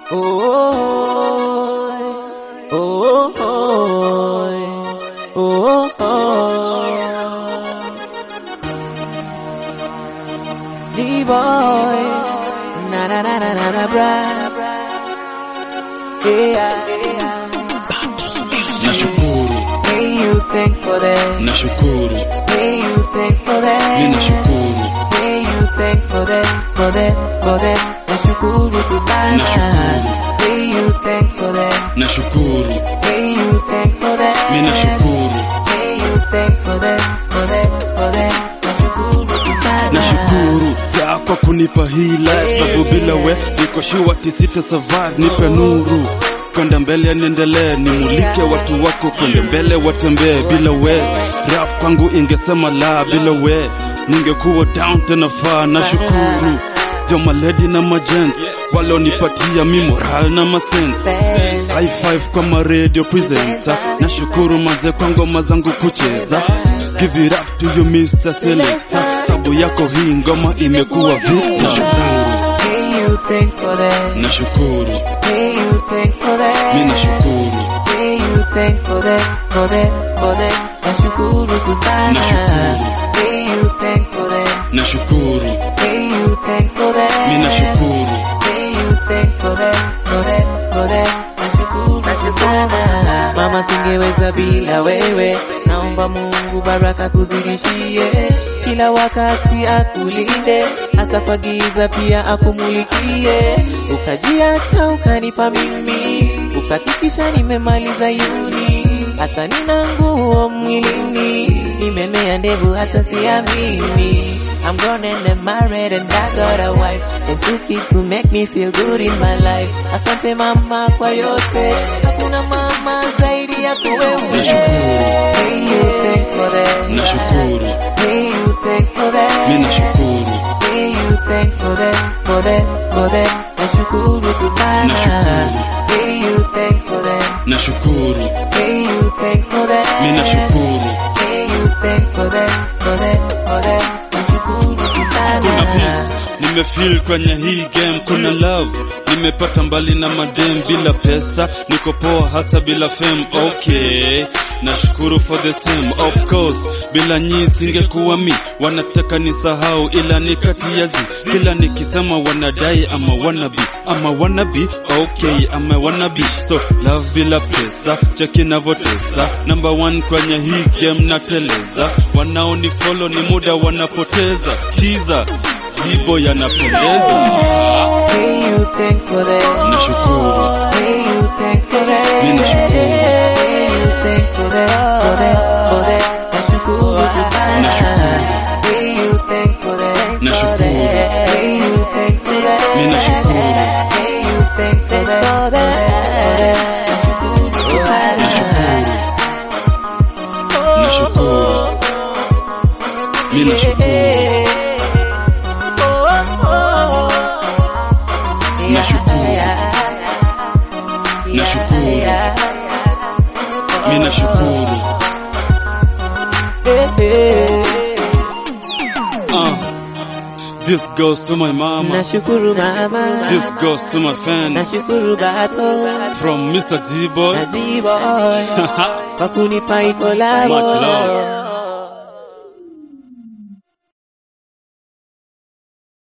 Oh, oh, oh, oh, oh. D-boy, na na na na na na bra. Yeah, yeah. Nashukuru, Hey, you thanks for that. nashukuru, Hey, you thanks for that. mi nashukuru, Hey, you thanks for that, for that, for that. Nashukuru tu sana. Nashukuru. Hey, you thanks for that. nashukuru, Hey, you thanks for that. mi nashukuru, Hey, you thanks for that, for that, for that. Nashukuru tu sana. nashukuru za kwa kunipa hii life, sababu bila we niko sure tisita survive, nipe nuru kwenda mbele, niendelee, nimulike watu wako kwenda mbele, watembee bila we. Rap kwangu ingesema la, bila we ningekuwa down tena faa. Nashukuru jo maledi na magents walionipatia mi moral na masense High five kwa ma radio presenter Nashukuru maze kwa ngoma zangu kucheza Give it up to you Mr. Selector Sabu yako hii ngoma imekuwa vita Nashukuru, Hey, you thanks for that. nashukuru, Hey, you thanks for that. mi nashukuru, Hey, you thanks for that, for that, for that. Nashukuru tu sana. Nashukuru. Hey, you thanks for that. nashukuru, Hey, you thanks for that. mi nashukuru, Hey, you thanks for that, for that, for that. Nashukuru tu sana. Mama, singeweza bila wewe. Naomba Mungu baraka kuzidishie, kila wakati akulinde, hata kwa giza pia akumulikie. Ukajiacha ukanipa mimi, ukahakikisha nimemaliza yuni, hata nina nguo mwilini, nimemea ndevu hata siamini. I'm grown and I'm married and I got a wife and two kids to make me feel good in my life. Asante mama kwa yote, hakuna mama zaidi yako wewe. Hey, you thanks for that. nashukuru, Hey, you thanks for that. mi nashukuru, Hey, you thanks for that, for that, for that. Nashukuru tu sana. Nashukuru. Hey, you thanks for that. nashukuru, Hey, you thanks for that. mi nashukuru Hey, you thanks for that, for that, for that. Nashukuru tu kuna sana. peace nimefeel kwenye hii game, kuna love nimepata mbali na madem, bila pesa niko poa hata bila fame. Okay, nashukuru for the same of course, bila nyi singekuwa mi, wanataka nisahau, ila ni kati ya zi, kila nikisema wanadai ama wanabi ama wanabi, okay ama wanabi, so love bila pesa, cheki navotesa, number one kwenye hii game nateleza, wanaonifollow ni muda wanapoteza, kiza jibo yanapendeza. Hey, you thanks for that. Nashukuru, Hey, you thanks for that. mi nashukuru, Hey, you thanks for that, for that, for that. Nashukuru tu sana. Nashukuru. Hey, you thanks for that. Nashukuru. Hey, you thanks for that. mi nashukuru, Hey, you thanks for that, for that. Nashukuru tu sana. nashukuru, mi nashukuru, Nashukuru. Nashukuru. mi nashukuru. Uh, this goes to my mama, Nashukuru mama, this goes to my fans nashukuru bato, from Mr. D-Boy. najiboy, kwa kunipa ikolabo. Much love.